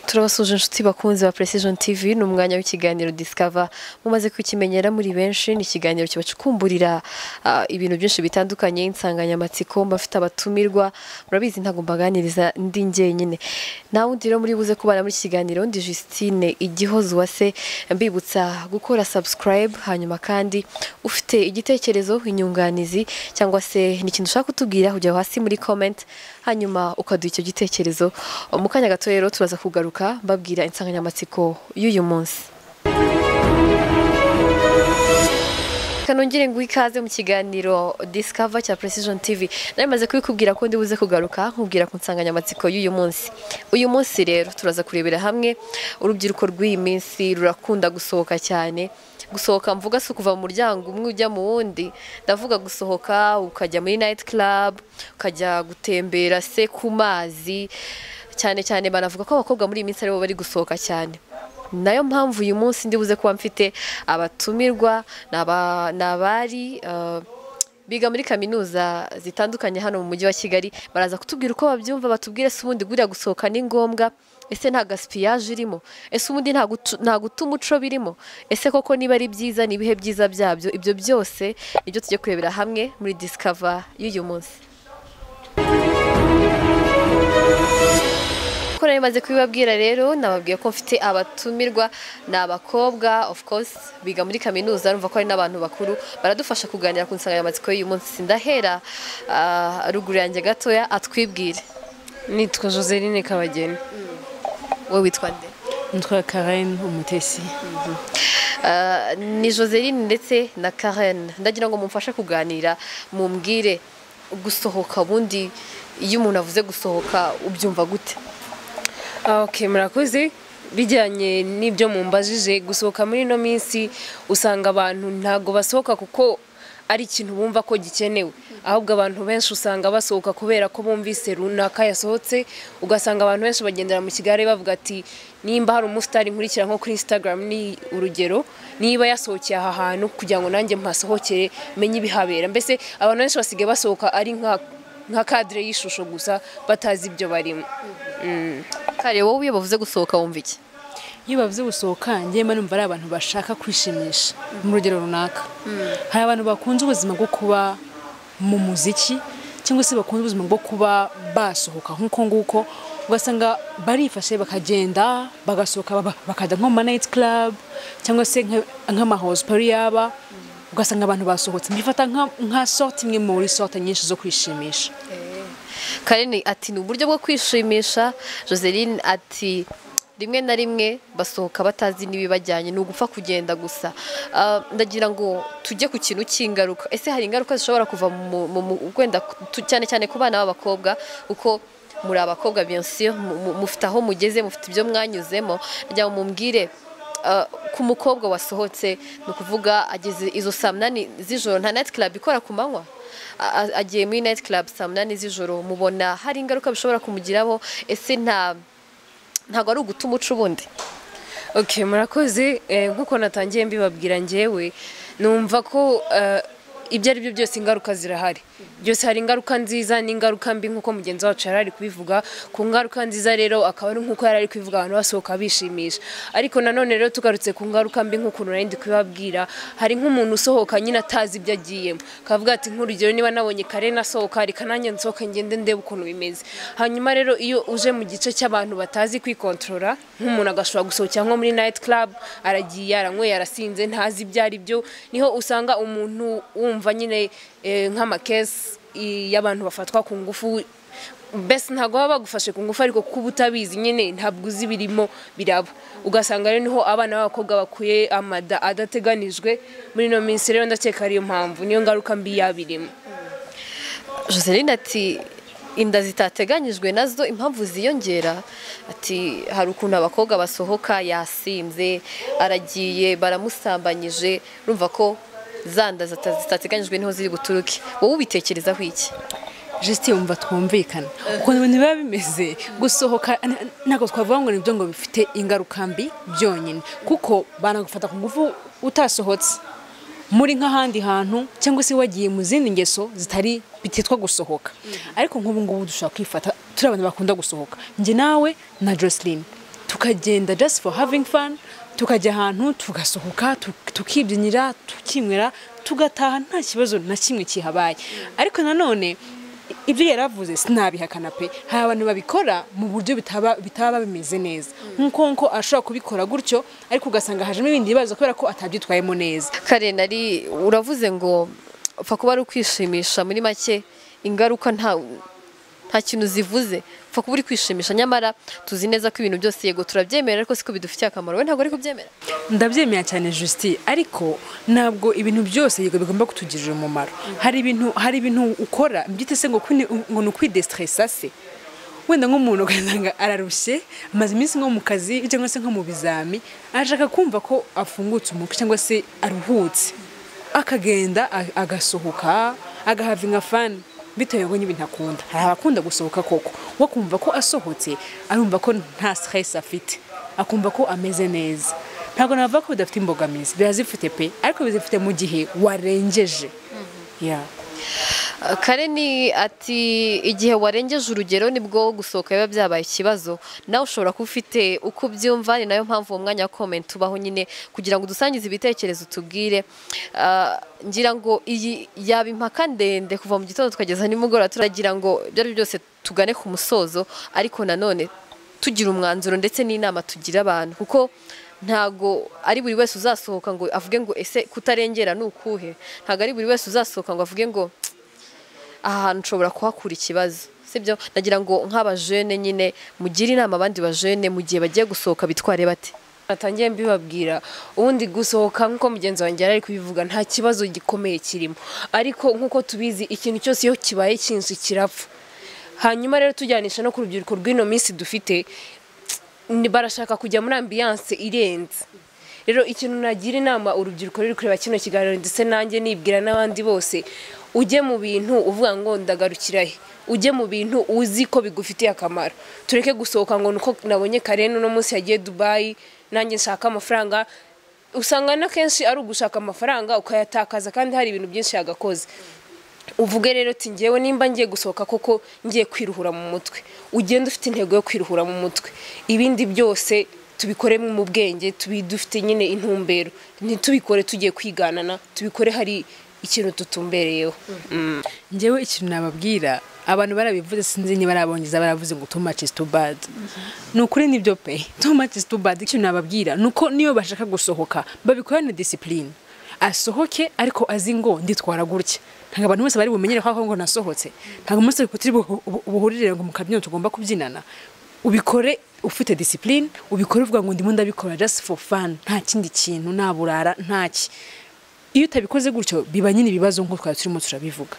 turabasuhuje inshuti bakunzi ba precision tv ni umwanya w'ikiganiro discover mumaze kukimenyera muri benshi ni ikiganiro kibacukumburira ah, ibintu byinshi bitandukanye insanganyamatsiko mbafite abatumirwa murabizi ntabwo mbaganiriza ndi njyenyine nta wundi rero muri buze kubana muri iki kiganiro ndi Justine igihozo wase mbibutsa gukora subscribe hanyuma kandi ufite igitekerezo inyunganizi cyangwa se ni ikintu ushaka kutubwira ujya hasi muri comment hanyuma ukaduha icyo gitekerezo mu kanya gato rero turaza kugaruka mbabwira insanganyamatsiko y'uyu munsi kanongere ngo ikaze mu kiganiro discover cya precision tv nari maze kubikubwira ko ndi buze kugaruka nkubwira ku nsanganyamatsiko y'uyu munsi uyu munsi rero turaza kurebera hamwe urubyiruko rw'iyi minsi rurakunda gusohoka cyane gusohoka mvuga si ukuva mu muryango umwe ujya mu wundi ndavuga gusohoka ukajya muri night club ukajya gutembera se ku mazi cyane cyane banavuga ko abakobwa muri iyi minsi aribo bari gusohoka cyane nayo mpamvu uyu munsi ndi buze kuba mfite abatumirwa ni aba- ni abari eh, biga muri kaminuza zitandukanye hano mu mujyi wa kigali baraza kutubwira uko babyumva batubwire se ubundi guriya gusohoka ni ngombwa ese nta gasipiyaje irimo ese ubundi nta gutu- nta guta umuco birimo ese koko niba ari byiza ni ibihe byiza byabyo ibyo byose nibyo tujye kurebera hamwe muri disikava y'uyu munsi ko nari maze kubibabwira rero nababwiye ko mfite abatumirwa ni abakobwa of course biga muri kaminuza numva ko ari n'abantu bakuru baradufasha kuganira ku nsanganyamatsiko y'uyu munsi ndahera ah, ruguru yanjye gatoya atwibwire nitwa joseline kabageni wowe witwa nde nitwa karayini umutesi Ah, ni joseline ndetse na karen ndagira ngo mumfashe kuganira mumbwire gusohoka ubundi iyo umuntu avuze gusohoka ubyumva gute Ah, ok murakoze bijyanye n'ibyo mumbajije gusohoka muri ino minsi usanga abantu ntago basohoka kuko ari ikintu bumva ko gikenewe ahubwo abantu benshi usanga basohoka kubera ko bumvise runaka yasohotse ugasanga abantu benshi bagendera mu kigare bavuga ati nimba hari umusitari nkurikira nko kuri instagram ni urugero niba yasohokeye aha hantu kugira ngo nanjye mpasohokere menye ibihabera mbese abantu benshi basigaye basohoka ari nka nka kadire y'ishusho gusa batazi ibyo barimo kare wowe iyo bavuze gusohoka wumva iki iyo bavuze gusohoka njyewe mba numva ari abantu bashaka kwishimisha mu rugero runaka hari abantu bakunze ubuzima bwo kuba mu muziki cyangwa se bakunze ubuzima bwo kuba basohoka nk'uko nguko ugasanga barifashe bakagenda bagasohoka baba- bakajya nko mu manayiti club cyangwa se nka- nk'amahosipari yaba ugasanga abantu basohotse mbifata nka- nka sorti imwe muri sorte nyinshi zo kwishimisha Karine ati ni uburyo bwo kwishimisha Joseline ati rimwe na rimwe basohoka batazi n'ibibajyanye ni ugupfa kugenda gusa Ah, ndagira ngo tujye ku kintu cy'ingaruka ese hari ingaruka zishobora kuva mu- mu- mu- wenda tu- cyane cyane ku bana b'abakobwa kuko muri abakobwa bien sûr mu- mu- mufite aho mugeze mufite ibyo mwanyuzemo ndagira ngo mumbwire Uh, ku mukobwa wasohotse ni ukuvuga ageze izo saa munani z'ijoro nta nayiti club ikora ku manywa A- a- agiye muri nayiti club saa munani z'ijoro mubona hari ingaruka bishobora kumugiraho ese nta ntabwo ari uguta umuco ubundi ok murakoze Eh, nk'uko natangiye mbibabwira ngewe numva ko eh, ibyo ari byo byose ingaruka zirahari byose hari ingaruka nziza n'ingaruka mbi nk'uko mugenzi wacu yari ari kubivuga ku ngaruka nziza rero akaba ari nk'uko yari ari kubivuga abantu basohoka bishimisha ariko nanone rero tugarutse ku ngaruka mbi nk'ukuntu nari ndi kubibabwira hari nk'umuntu usohoka nyine atazi ibyo agiyemo akavuga ati nk'urugero niba nabonye kare nasohoka reka nanjye nsohoke ngende ndebe ukuntu bimeze hanyuma rero iyo uje mu gice cy'abantu batazi kwikontorora nk'umuntu agashobora gusohokera nko muri nayiti club aragiye aranyweye arasinze ntazi ibyo ari byo niho usanga umuntu wumva nyine eh, nk'amakesi i- y'abantu bafatwa ku ngufu mbese ntabwo baba bagufashe ku ngufu ariko kuba utabizi nyine ntabwo uzi ibirimo biraba ugasanga rero niho abana b'abakobwa bakuye amada adateganijwe muri ino minsi rero ndakeka ariyo mpamvu niyo ngaruka mbi yabirimo Joseline ati inda zitateganyijwe nazo impamvu ziyongera ati hari ukuntu abakobwa basohoka yasinze aragiye baramusambanyije urumva ko za nda zita- zitateganyijwe niho ziri buturuke wowe ubitekerezaho iki jisite wumva twumvikana ukuntu ibintu biba bimeze gusohoka n- n- ntabwo twavuga ngo nibyo ngo bifite ingaruka mbi byonyine kuko banagufata ku ngufu utasohotse muri nk'ahandi hantu cyangwa se wagiye mu zindi ngeso zitari bititwa gusohoka ariko nk'ubu ngubu dushobora kwifata turi abantu bakunda gusohoka njye nawe na joseline tukagenda just for having fun tukajya ahantu tugasohoka tuk- tukibyinira tukinywera tugataha nta kibazo na kimwe kihabaye ariko nanone i- ibyo yaravuze sinabihakana pe hari abantu babikora mu buryo bitaba bitaba bimeze neza nk'uko nko ashobora kubikora gutyo ariko ugasanga hajemo ibindi bibazo kubera ko atabyitwayemo neza karen ari uravuze ngo upfa kuba ari ukwishimisha muri make ingaruka nta nta kintu zivuze upfa kuba uri kwishimisha nyamara tuzi neza ko ibintu byose yego turabyemera ariko siko bidufitiye akamaro we ntabwo ari kubyemera ndabyemera cyane Justin ariko ntabwo ibintu byose yego bigomba kutugirira umumaro hari ibintu hari ibintu ukora mbyite se ngo kwini- ngo ni ukwidestresa se wenda nk'umuntu ugasanga ararushye amaze iminsi nko mu kazi cyangwa se nko mu bizami arashaka kumva ko afungutse umutwe cyangwa se aruhutse akagenda a- agasohoka agahavinga fani bitewe ngo n'ibintu akunda hari abakunda gusohoka koko wo kumva ko asohotse arumva ko nta stress afite akumva ko ameze neza ntabwo navuga ko bidafite imbogamizi birazifite pe ariko bizifite mu gihe warengeje Yeah. kareni ati igihe warengeje urugero nibwo gusohoka biba byabaye ikibazo nawe ushobora kuba ufite uko ubyumva ni nayo mpamvu uwo mwanya wa komenti ubaho nyine kugira ngo udusangize ibitekerezo tubwire Ah, ngira ngo iyi yaba impaka ndende kuva mu gitondo tukageza nimugoroba turagira ngo ibyo ari byo byose tugane ku musozo ariko nanone tugira umwanzuro ndetse n'inama tugira abantu kuko ntago ari buri wese uzasohoka ngo avuge ngo ese kutarengera ni ukuhe ntago ari buri wese uzasohoka ngo avuge ngo aha hantu ushobora kuhakura ikibazo sibyo nagira ngo nk'abajene nyine mugire inama abandi bajene mu gihe bagiye gusohoka bitware bate natangiye mbibabwira ubundi gusohoka nk'uko mugenzi wanjye yari ari kubivuga nta kibazo gikomeye kirimo ariko nk'uko tubizi ikintu cyose iyo kibaye cyinshi kirapfa hanyuma rero tujyanisha no ku rubyiruko rw'ino minsi dufite ni- barashaka kujya muri ambiyanse irenze rero ikintu nagira inama urubyiruko ruri kureba kino kiganiro ndetse nanjye nibwira n'abandi bose ujye mu bintu uvuga ngo ndagarukira he ujye mu bintu uzi ko bigufitiye akamaro tureke gusohoka ngo nuko nabonye karen uno munsi yagiye dubayi nanjye nshaka amafaranga usanga na kenshi ari ugushaka amafaranga ukayatakaza kandi hari ibintu byinshi yagakoze uvuge rero uti ngewe nimba ngiye gusohoka koko ngiye kwiruhura mu mutwe ugenda ufite intego yo kwiruhura mu mutwe ibindi byose tubikore mu bwenge tubi dufite nyine intumbero ntitubikore tugiye kwiganana tubikore hari ikintu tutumbereyeho njyewe ikintu nababwira abantu barabivuze sinzi niba barabongeza baravuze ngo too much is too bad ni ukuri nibyo pe too much is too bad ikintu nababwira ni uko niyo bashaka gusohoka babikorane disipurine asohoke ariko azi ngo nditwara gutya ntabwo abantu bose bari bumenyere ko aho ngo nasohotse ntabwo umunsi turi bu- bu- buhuririre ngo mu kabyiniro tugomba kubyinana ubikore ufite disipurine ubikore uvuga ngo ndimo ndabikora just for fun nta kindi kintu nta burara ntaki iyo utabikoze gutyo biba nyine ibibazo nk'uko twari turimo turabivuga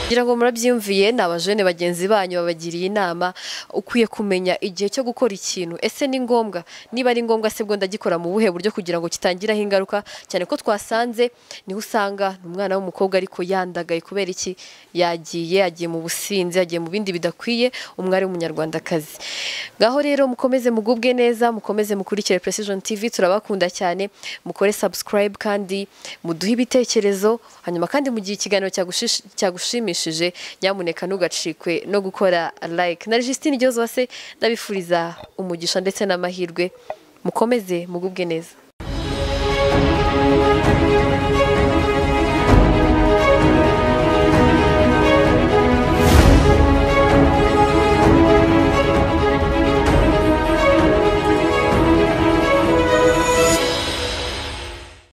kugira ngo murabyiyumviye ni abajene bagenzi banyu babagiriye inama ukwiye kumenya igihe cyo gukora ikintu ese ni ngombwa niba ari ngombwa se bwo ndagikora mu buhe buryo kugira ngo kitangiraho ingaruka cyane ko twasanze niho usanga ni umwana w'umukobwa ariko yandagaye kubera iki yagiye yagiye mu businzi yagiye mu bindi bidakwiye umwari w'umunyarwandakazi ngaho rero mukomeze mugubwe neza mukomeze mukurikire precision tv turabakunda cyane mukore subscribe kandi muduhe ibitekerezo hanyuma kandi mu gihe ikiganiro cyagushish- cyagushimishije nyamuneka ntugacikwe no gukora like na Justine Ryozwase ndabifuriza umugisha ndetse n'amahirwe mukomeze mugubwe neza